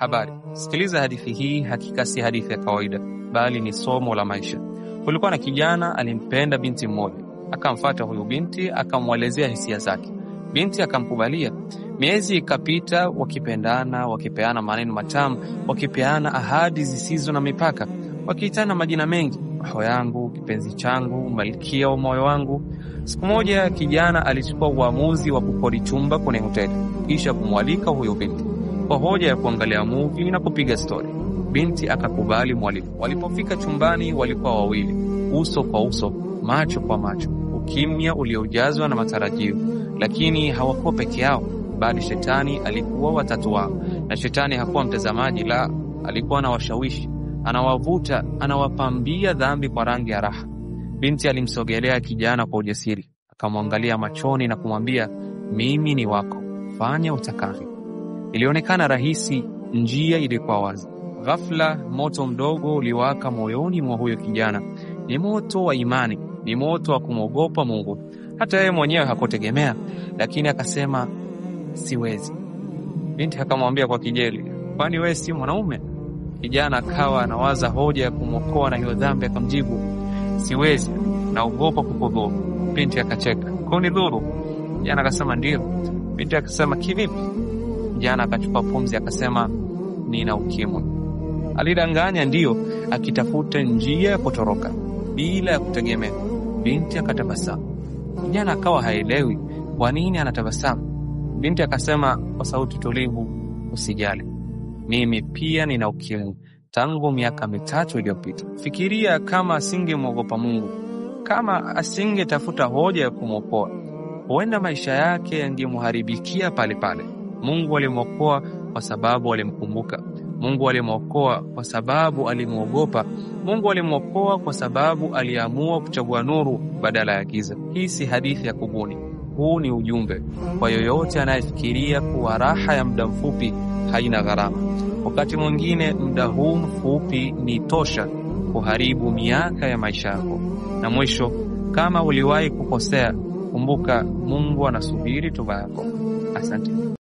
Habari, sikiliza hadithi hii. Hakika si hadithi ya kawaida, bali ni somo la maisha. Kulikuwa na kijana alimpenda binti mmoja, akamfata huyu binti, akamwelezea hisia zake. Binti akamkubalia. Miezi ikapita, wakipendana, wakipeana maneno matamu, wakipeana ahadi zisizo na mipaka, wakiitana majina mengi, roho yangu, kipenzi changu, malkia wa moyo wangu. Siku moja kijana alichukua uamuzi wa kukodi chumba kwenye hoteli, kisha kumwalika huyo binti kwa hoja ya kuangalia movie na kupiga stori. Binti akakubali mwaliko. Walipofika chumbani, walikuwa wawili, uso kwa uso, macho kwa macho, ukimya uliojazwa na matarajio. Lakini hawakuwa peke yao, bali shetani alikuwa watatu wao, na shetani hakuwa mtazamaji, la, alikuwa anawashawishi, anawavuta, anawapambia dhambi kwa rangi ya raha. Binti alimsogelea kijana kwa ujasiri, akamwangalia machoni na kumwambia, mimi ni wako, fanya utakavyo. Ilionekana rahisi, njia ilikuwa wazi. Ghafla moto mdogo uliwaka moyoni mwa huyo kijana. Ni moto wa imani, ni moto wa kumwogopa Mungu. Hata yeye mwenyewe hakutegemea, lakini akasema siwezi. Binti akamwambia kwa kijeli, kwani wewe si mwanaume? Kijana akawa anawaza hoja ya kumwokoa na hiyo dhambi, akamjibu siwezi, naogopa kukudhuru. Binti akacheka, kunidhuru? Kijana akasema ndio. Binti akasema kivipi? Kijana akachukua pumzi akasema, nina ukimwi. Alidanganya ndiyo, akitafuta njia ya kutoroka bila ya kutegemea. Binti akatabasamu. Kijana akawa haelewi kwa nini anatabasamu. Binti akasema kwa sauti tulivu, usijali, mimi pia nina ukimwi tangu miaka mitatu iliyopita. Fikiria kama asingemwogopa Mungu, kama asingetafuta hoja ya kumwokoa, huenda maisha yake yangemharibikia pale pale. Mungu alimwokoa kwa sababu alimkumbuka. Mungu alimwokoa kwa sababu alimwogopa. Mungu alimwokoa kwa sababu aliamua kuchagua nuru badala ya giza. Hii si hadithi ya kubuni, huu ni ujumbe kwa yoyote anayefikiria kuwa raha ya muda mfupi haina gharama. Wakati mwingine muda huu mfupi ni tosha kuharibu miaka ya maisha yako. Na mwisho, kama uliwahi kukosea, kumbuka Mungu anasubiri toba yako. Asante.